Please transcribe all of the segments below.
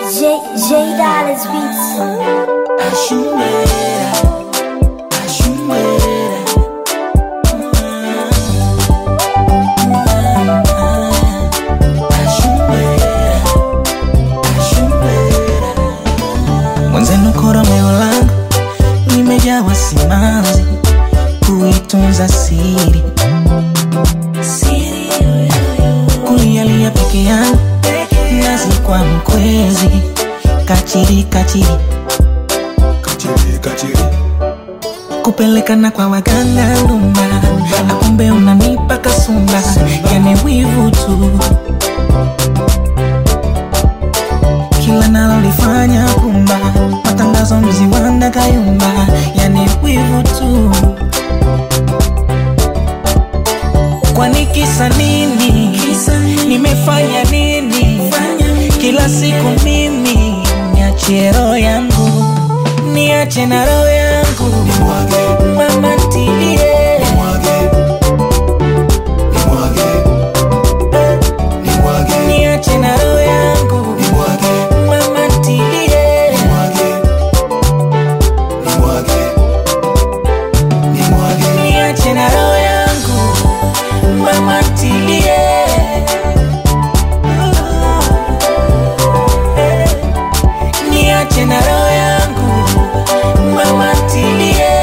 J J Dollars Beats. Mwenzenu koromeo langu limejawa simanzi, kuitunza siri, kulialia peke yangu, nazi kwa mkwezi, kachiri kachiri, Kachiri, kachiri. kupelekana kwa waganga lumba, na kumbe unanipa kasumba, yani wivu tu kila nalolifanya kumba, matangazo mziwanda kayumba, yani wivu tu. Kwani kisa nini? Nimefanya nini? Kila siku mimi niachie roho yangu, niache na roho yangu, Nimwage, mama ntilie nimwage. Nimwage. Nimwage, niache na roho yangu, nimwage. mama ntilie Nimwage. Nimwage. Nimwage. niache na roho yangu mama ntilie niache na roho yangu mama ntilie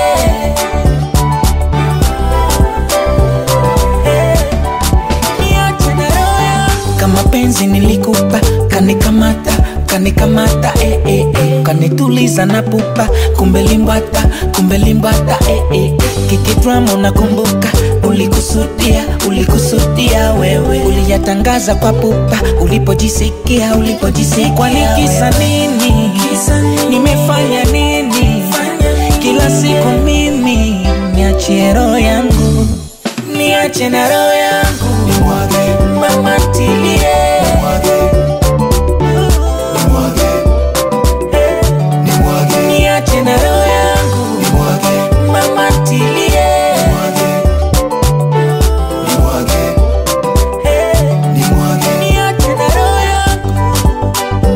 niache na roho yangu kama penzi nilikupa kanikamata kanikamata eh, eh, eh. kanituliza na pupa kumbe limbata kumbe limbata eh, eh. kikidrama unakumbuka ulikusudia ulikusudia wewe uliyatangaza kwa pupa ulipojisikia ulipojisikia kwani kisa nini nimefanya nini kila siku mimi niachie roho yangu niache na roho yangu Nimwage. mama ntilie Nimwage. Nimwage. Nimwage. niache na roho yangu Nimwage. mama ntilie Nimwage. Nimwage. Nimwage. niache na roho yangu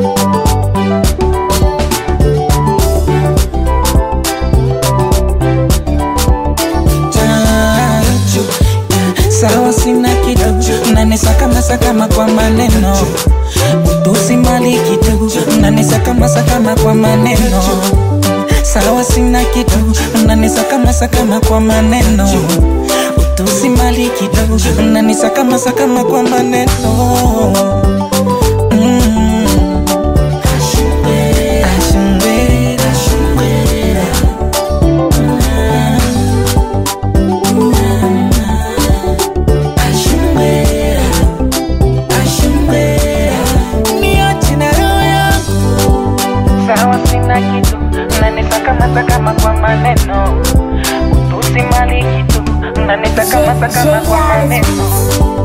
Chachu, sawa sina kitu nanisakama sakama kwa maneno utusi mali kitu nanisakama sakama kwa maneno sawa sina kitu nanisakama sakama kwa maneno utusi mali kitu nanisakama sakama kwa maneno Mm. Ashumbera, ashumbera. Ashumbera, ashumbera. Niache na roho yangu. Sawa sina kitu nanisakama sakama kwa maneno utusi mali kitu nanisakama sakama kwa maneno